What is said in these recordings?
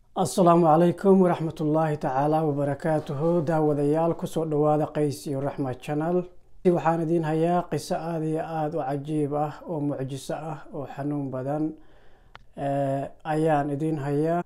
asalaamu calaykum waraxmat ullaahi tacaala wabarakaatuhu daawadayaal kusoo dhawaada qays iyo raxma channel waxaan idiin hayaa qiso aada iyo aada u cajiib ah oo mucjiso ah oo xanuun badan ayaan idiin hayaa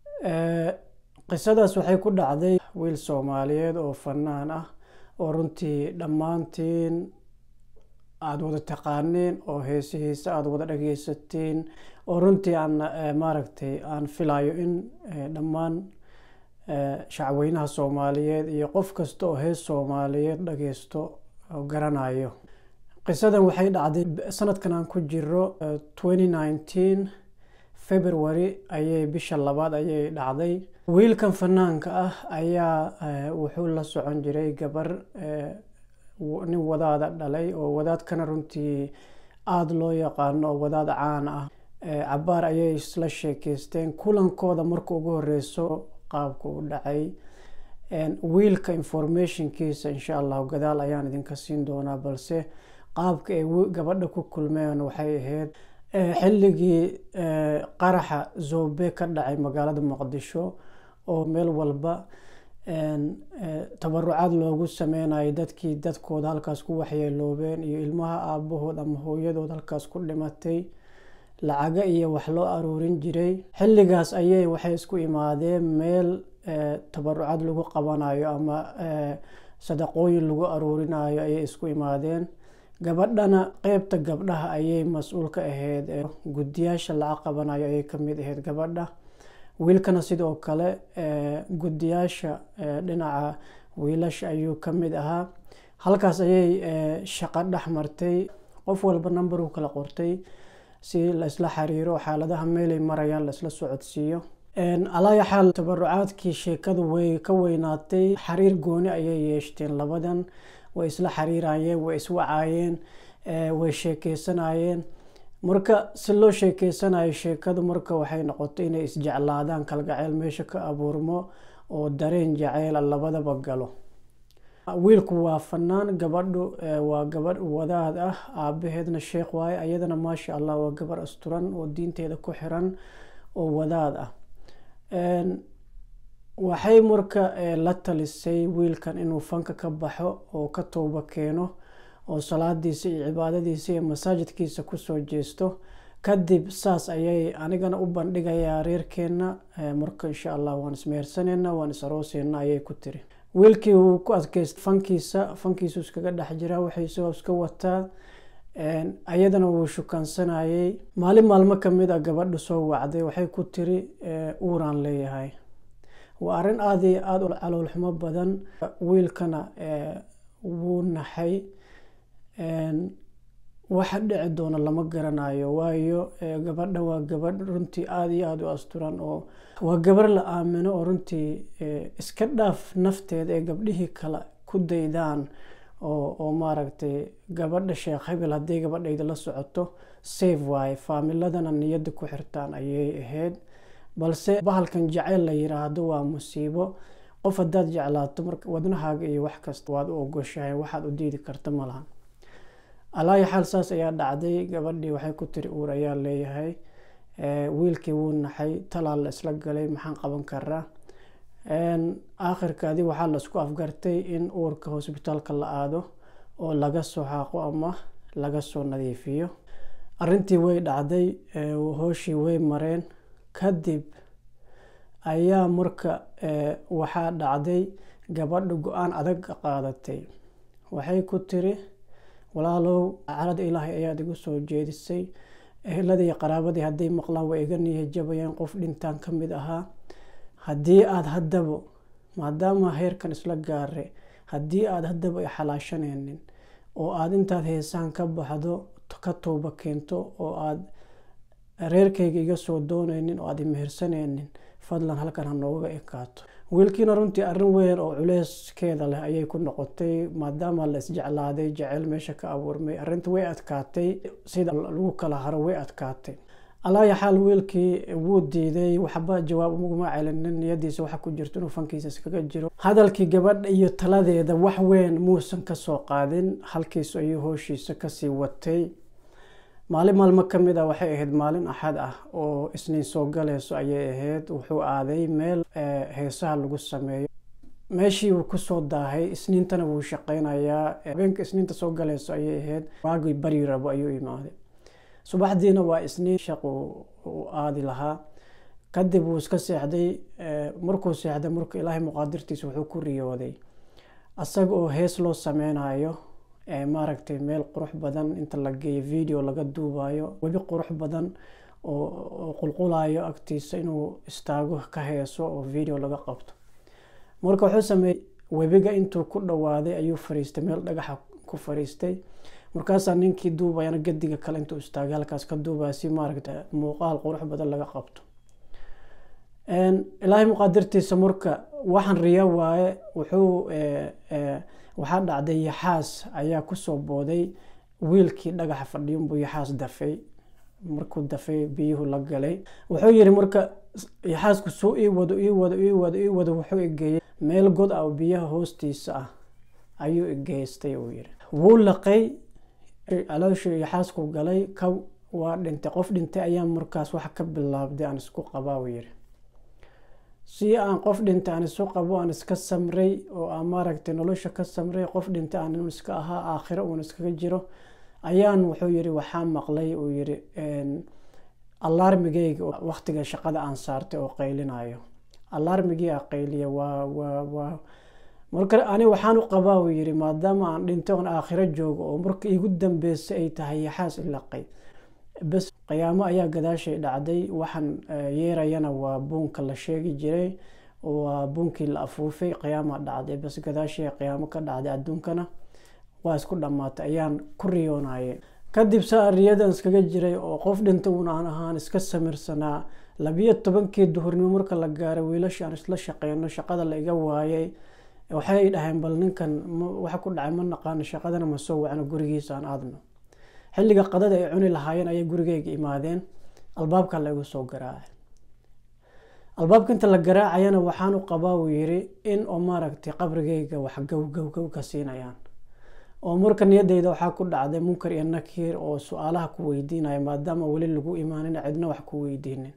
qisadaas waxay ku dhacday wiil soomaaliyeed oo fanaan ah oo runtii dhammaantiin aada wada taqaaniin oo heesihiisa aada wada dhageysatiin oo runtii aan maaragtay aan filayo in dhammaan shacweynaha soomaaliyeed iyo qof kasta oo hees soomaaliyeed dhageysto garanayo qisadan waxay dhacday sanadkan aan ku jiro twenty nineteen february ayay bisha labaad ayay dhacday wiilkan fanaanka ah ayaa wuxuu la socon jiray gabar nin wadaada dhalay oo wadaadkana runtii aada loo yaqaano oo wadaad caan ah cabaar ayay isla sheekeysteen kulankooda marka ugu horeyso qaabka u dhacay wiilka informationkiisa insha allahu gadaal ayaan idinka siin doonaa balse qaabka ay gabadha ku kulmeen waxay ahayd xilligii qaraxa zobe ka dhacay magaalada muqdisho oo meel walba tabarucaad loogu sameynayo dadkii dadkooda halkaas ku waxyeeloobeen iyo ilmaha aabahood ama hooyadood halkaas ku dhimatay lacaga iyo wax loo aruurin jiray xilligaas ayay waxay isku imaadeen meel tabarucaad lagu qabanayo ama sadaqooyin lagu aruurinayo ayay isku imaadeen gabadhana qeybta gabdhaha ayay mas-uul ka ahayd guddiyaasha lacag qabanayo ayay kamid ahayd gabadha wiilkana sidoo kale guddiyaasha dhinaca wiilasha ayuu ka mid ahaa halkaas ayay shaqo dhex martay qof walba number u kala qortay si laisla xiriiro xaaladaha meelay marayaan laisla socodsiiyo alaaya xaal tabarucaadkii sheekadu way ka weynaatay xiriir gooni ayay yeeshteen labadan way isla xiriirayeen way iswacaayeen way sheekeysanayeen marka si loo sheekeysanayo sheekadu marka waxay noqotay inay isjeclaadaan kalgaceyl meesha ka abuurmo oo dareen jaceyla labadaba galo wiilku waa fanaan gabadhu waa gabadh wadaad ah aabaheedna sheekh waaye ayadana maasha allah waa gabar asturan oo diinteeda ku xiran oo wadaad ah waxay marka la talisay wiilkan inuu fanka ka baxo oo ka tooba keeno oo salaadiisa iyo cibaadadiisa iyo masaajidkiisa kusoo jeesto kadib saas ayay anigana u bandhigayaa reerkeenna marka insha allah waan ismehersaneyna waan is arooseyna ayay ku tiri wiilkii wuu ku adkeysta fankiisa fankiisu iskaga dhex jiraa waxay isagoo iska wataa ayadana wuu shukaansanayay maalin maalmo kamid a gabadha soo wacday waxay ku tiri uuraan leeyahay waa arrin aada iyo aada u caloolxumo badan wiilkana wuu naxay waxa dhici doona lama garanayo waayo gabadha waa gabadh runtii aada iyo aada u asturan oo waa gabar la aamino oo runtii iska dhaaf nafteeda ee gabdhihii kale ku daydaan oo maaragtay gabadha sheekh hebel hadday gabadhayda la socoto safe waaye faamiladana niyadda ku xirtaan ayay ahayd balse bahalkan jaceyl la yiraahdo waa musiibo qof haddaad jeclaato marka wadnahaaga iyo wax kasta waad u ogoshahay waxaad u diidi karta malahan alaayo xaal saas ayaa dhacday gabadhii waxay ku tiri uur ayaa leeyahay wiilkii wuu naxay talaal la isla galay maxaan qaban karaa aakhirkaadi waxaa laisku afgartay in uurka hosbitaalka la aado oo laga soo xaaqo ama laga soo nadiifiyo arintii way dhacday hooshii way mareen kadib ayaa marka waxaa dhacday gabadha go-aan adag qaadatay waxay ku tiri walaalow carada ilaahay ayaad igu soo jeedisay eheladii qaraabadii hadday maqlaan way iga niya jabayeen qof dhintaan ka mid ahaa haddii aada haddaba maadaama heerkan isla gaare haddii aada haddaba i xalaashaneynin oo aada intaad heesaan ka baxdo ka tooba keento oo aada reerkayga iga soo dooneynin oo aada imehersaneynin fadlan halkan ha nooga ekaato wiilkiina runtii arrin weyn oo culeyskeeda leh ayay ku noqotay maadaama la isjeclaaday jaceyl meesha ka abuurmay arrinta way adkaatay sida lagu kala haro way adkaatay alaaya xaal wiilkii wuu diiday waxba jawaab uguma celinin niyadiisa waxa ku jirto inuu fankiisa iskaga jiro hadalkii gabadha iyo taladeeda wax weyn muusan kasoo qaadin halkiis ayuu hooshiisa kasii watay maalin maalmo ka mid ah waxay ahayd maalin axad ah oo isniin soo galayso ayay ahayd wuxuu aaday meel heesaha lagu sameeyo meeshii wuu kusoo daahay isniintana wuu shaqeynayaa habeenka isniinta soo galayso ayay ahayd waagii bari rabo ayuu imaaday subaxdiina waa isniin shaq uu aadi lahaa kadib wuu iska seexday markuu seexday marka ilaahay muqaadirtiisa wuxuu ku riyooday asaga oo hees loo sameynayo maaragtay meel qurux badan inta la geeyo video laga duubayo webi qurux badan oo qulqulayo agtiisa inuu istaago ka heeso oo video laga qabto marka wuxuu sameeyey webiga intuu ku dhawaaday ayuu fariistay meel dhagaxa ku fariistay markaasaa ninkii duubayana gadiga kale intuu istaagay halkaas ka duubaya si maaragta muuqaal qurux badan laga qabto ilaahay muqaadirtiisa marka waxaan riya waaye wuxuu waxaa dhacday yaxaas ayaa kusoo booday wiilkii dhagaxa fadhiyunbuu yaxaas dafay markuu dafay biyuhu la galay wuxuu yiri marka yaxaasku suu ii wado ii wado ii wado ii wado wuxuu igeeyey meel god ah oo biyaha hoostiisa ah ayuu igeystay uu yiri wuu laqay calooshii yaxaasku galay ka waa dhintay qof dhintay ayaa markaas wax ka bilaabday aan isku qabaa uu yiri si aan qof dhintay aan isu qabo aan iska samray oo aan maaragtay nolosha ka samray qof dhintay aan iska ahaa aakhiro uun iskaga jiro ayaan wuxuu yiri waxaa maqlay uu yiri alarmigeyga waqtiga shaqada aan saartay oo qaylinayo alarmigii a qayliya waa waa waa marka ani waxaan u qabaa uu yiri maadaama aan dhintay oon aakhiro joogo oo marka igu dambeysay ay tahay yaxaas ilaqay bas qiyaamo ayaa gadaashay dhacday waxaan yeerayana waa buunka la sheegi jiray waa buunkii la afuufay qiyaama dhacday bas gadaashay qiyaamo ka dhacday adduunkana waa isku dhammaatay ayaan ku riyoonaye kadib saa riyadan iskaga jiray oo qof dhinta uun aan ahaan iska samirsanaa labiyo tobankii duhurnimo marka la gaaray wiilasha aan isla shaqeyno shaqada la iga waayay waxay dhaheen bal ninkan waxa ku dhacay ma naqaano shaqadana ma soo wacno gurigiisa aan aadno xilliga qadada ay cuni lahaayeen ayay gurigeyga imaadeen albaabka la igu soo garaacay albaabka inta la garaacayana waxaan u qabaa uu yiri in oo maaragtay qabrigeyga wax gow gow gow ka siinayaan oo marka niyadeyda waxaa ku dhacday munkar iyo nakiir oo su-aalaha ku weydiinaya maadaama weli lagu imaanin cidna wax ku weydiinin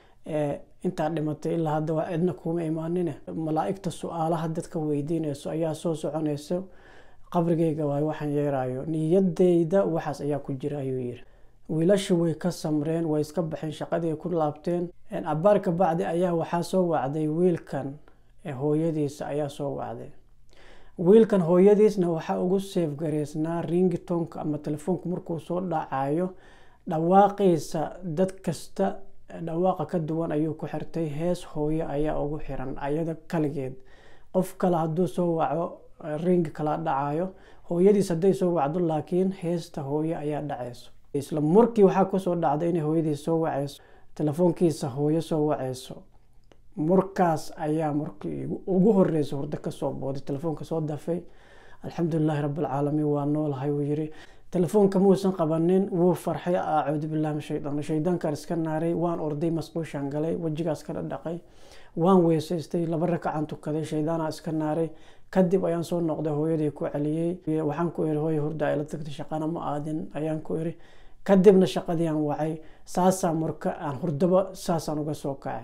intaa dhimatay ilaa hadda waa cidna kuma imaanine malaa-igta su-aalaha dadka weydiinayso ayaa soo soconayso qabrigeyga waay waxaan yeerayo niyadeyda waxaas ayaa ku jira ayuu yiri wiilasha way ka samreen way iska baxeen shaqadii ay ku laabteen abaar ka bacdi ayaa waxaa soo wacday wiilkan hooyadiisa ayaa soo wacday wiilkan hooyadiisna waxaa ugu seef gareysnaa ringitonka ama telefoonka markuu soo dhacayo dhawaaqiisa dad kasta dhawaaqa ka duwan ayuu ku xirtay hees hooye ayaa ugu xiran ayada kaligeed qof kale hadduu soo waco ringi kala dhacayo hooyadiis hadday soo wacdo laakiin heesta hooye ayaa dhacayso isla markii waxaa kusoo dhacday inay hooyadiis soo wacayso telefoonkiisa hooyo soo wacayso markaas ayaa markii ugu horeysa hurdo kasoo booday telefoonka soo dafay alxamdulilaahi rabbilcaalamiin waa noolahay wuu yiri telefoonka muusan qabanin wuu farxay acuudu billahi min shaydaan shaydaankaan iska naaray waan orday masquushaan galay wejigaas ka dhadhaqay waan weysaystay laba rakacan tukaday shaydaanaa iska naaray kadib ayaan soo noqday hooyadii ku celiyey waxaan ku iri hooya hurda ayla tagtay shaqana ma aadin ayaan ku iri kadibna shaqadii aan wacay saasaa marka aan hurdaba saasaan uga soo kacay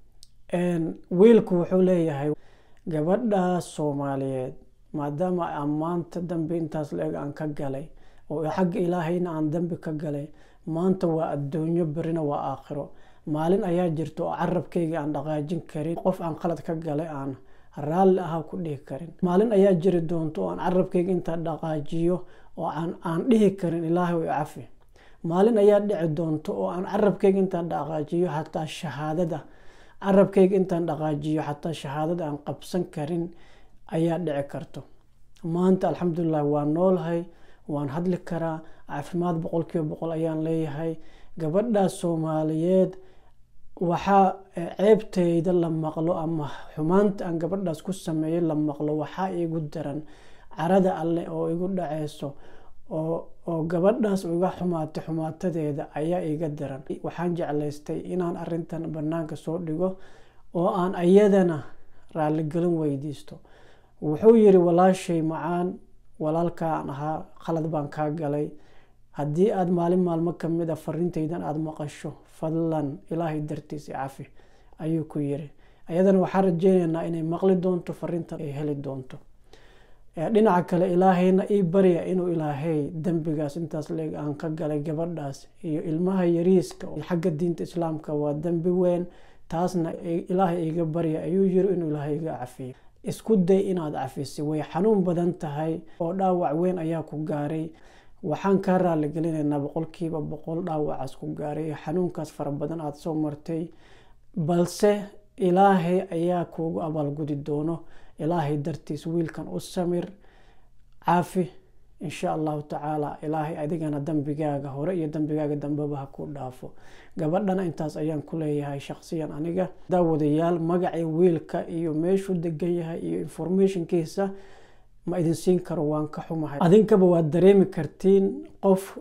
wiilku wuxuu leeyahay gabadhaas soomaaliyeed maadaama aan maanta dambi intaas la-eg aan ka galay oo xagga ilaahayna aan dambi ka galay maanta waa adduunyo berina waa aakhiro maalin ayaa jirta oo carabkayga aan dhaqaajin karin qof aan qalad ka galay aan raalli ahaa ku dhihi karin maalin ayaa jiri doonto oo aan carabkayga intaa dhaqaajiyo oo aan dhihi karin ilaahay way cafi maalin ayaa dhici doonto oo aan carabkayga intaan dhaqaajiyo xataa shahaadada carabkayga intaan dhaqaajiyo xataa shahaadada aan qabsan karin ayaa dhici karto maanta alxamdulilah waa noolahay waan hadli karaa caafimaad boqolkiiba boqol ayaan leeyahay gabadhaas soomaaliyeed waxaa ceebteyda la maqlo ama xumaanta aan gabadhaas ku sameeyay la maqlo waxaa igu daran carada alleh oo igu dhaceyso oo gabadhaas iga xumaatay xumaatadeeda ayaa iga daran waxaan jeclaystay inaan arintan banaanka soo dhigo oo aan ayadana raaligelin weydiisto wuxuu yiri walaashay macaan walaalkaan ahaa khalad baan kaa galay haddii aada maalin maalmo kamid a fariintaydan aada maqasho fadlan ilaahay dartiis cafi ayuu ku yiri ayadana waxaan rajeyneynaa inay maqli doonto fariintan ay heli doonto dhinaca kale ilaahayna ii barya inuu ilaahay dembigaas intaas leeg aan ka galay gabadhaas iyo ilmaha yariiska xagga diinta islaamka waa dembi weyn taasna ilaahay iga barya ayuu yiri inuu ilaahay iga cafiyo isku day inaad cafisay way xanuun badan tahay oo dhaawac weyn ayaa ku gaaray waxaan kaa raaligelinaynaa boqolkiiba boqol dhaawacaas ku gaaray xanuunkaas fara badan aada soo martay balse ilaahay ayaa kuugu abaalgudi doono ilaahay dartiis wiilkan u samir caafi insha allahu tacaala ilaahay adigana dembigaaga hore iyo dembigaaga dambeba ha ku dhaafo gabadhana intaas ayaan ku leeyahay shaqsiyan aniga daawadayaal magacii wiilka iyo meeshuu degan yahay iyo informationkiisa ma idin siin karo waan ka xumahay adinkaba waad dareemi kartiin qof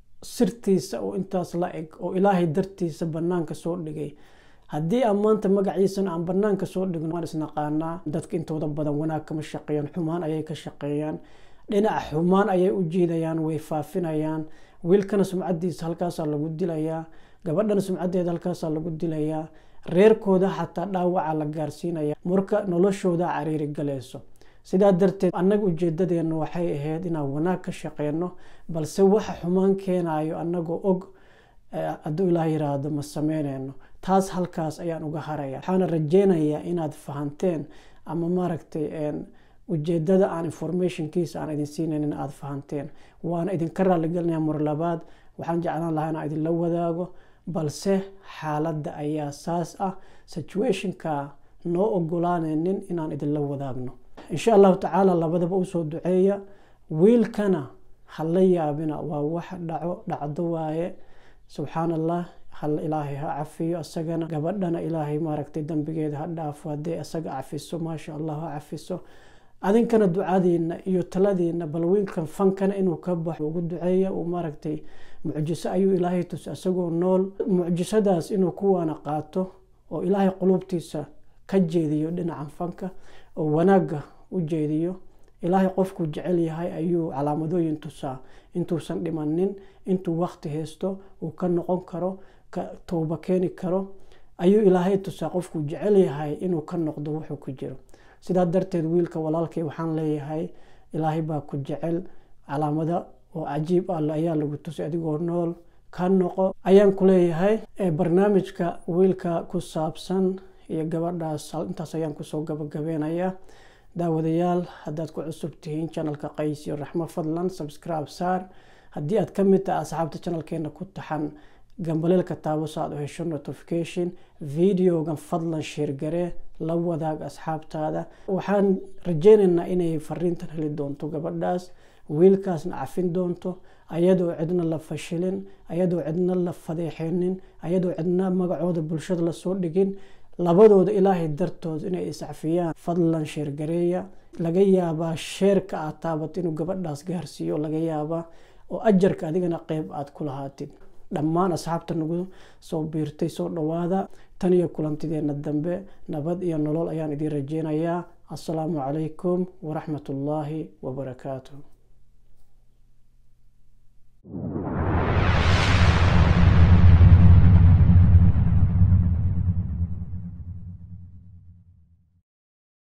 sirtiisa oo intaas la eg oo ilaahay dartiisa banaanka soo dhigay haddii aan maanta magaciisana aan banaanka soo dhigno waan isnaqaanaa dadka intooda badan wanaag kama shaqeeyaan xumaan ayay ka shaqeeyaan dhinaca xumaan ayay u jiidayaan way faafinayaan wiilkana sumcadiisa halkaasaa lagu dilayaa gabadhana sumcadeeda halkaasaa lagu dilayaa reerkooda xataa dhaawaca la gaarsiinaya marka noloshooda cariiri galayso sidaa darteed annaga ujeedadeena waxay ahayd inaan wanaag ka shaqeyno balse waxa xumaan keenayo annagoo og hadduu ilaah yiraahdo ma sameyneyno taas halkaas ayaan uga haraya waxaana rajeynayaa inaad fahanteen ama maaragtay ujeedada aan informationkiisa aan idin siinaynin aada fahanteen waana idinka raaligelinaya mar labaad waxaan jeclaan lahaa inaan idinla wadaago balse xaaladda ayaa saas ah situationka noo ogolaanaynin inaan idinla wadaagno insha allahu tacaala labadaba usoo duceeya wiilkana hala yaabina waa wax dhaco dhacdo waaye subxaan allah hal ilaahay ha cafiyo isagana gabadhana ilaahay maaragtay dembigeeda ha dhaafo haddii isaga cafiso maasha allah ha cafiso adinkana ducadiina iyo taladiina bal wiilkan fankana inuu ka baxo ugu duceeya uu maaragtay mucjiso ayuu ilaahay tusa isagoo nool mucjisadaas inuu kuwaana qaato oo ilaahay qulubtiisa ka jeediyo dhinacan fanka oo wanaagga u jeediyo ilaahay qofkuu jecel yahay ayuu calaamadooyin tusaa intuusan dhimanin intuu wakti haysto uu ka noqon karo ka towba keeni karo ayuu ilaahay tusaa qofkuu jecel yahay inuu ka noqdo wuxuu ku jiro sidaa darteed wiilka walaalkay waxaan leeyahay ilaahay baa ku jecel calaamada oo cajiib ah ayaa lagu tusay adigoo nool ka noqo ayaan ku leeyahay barnaamijka wiilka ku saabsan iyo gabadhaas intaas ayaan kusoo gabagabeynayaa daawadayaal haddaad ku cusub tihiin janalka qays iyo raxmo fadlan subscribe saar haddii aad ka mid tahay asxaabta janalkeena ku taxan gambaleelka taabo so aad u hesho notification videogan fadlan sheergaree la wadaag asxaabtaada waxaan rajeyneynaa inay fariintan heli doonto gabadhaas wiilkaasna cafin doonto ayadoo cidna la fashilin ayadoo cidna la fadeexeynin ayadoo cidna magacooda bulshada lasoo dhigin labadooda ilaahay dartood inay iscafiyaan fadlan sheergareeya laga yaabaa sheerka aad taabato inuu gabadhaas gaarsiiyo laga yaabaa oo ajarka adigana qeyb aad ku lahaatid dhammaan asxaabta nagu soo biirtay soo dhawaada tan iyo kulantideena dambe nabad iyo nolol ayaan idiin rajeynayaa assalaamu calaykum waraxmat ullaahi wabarakaatu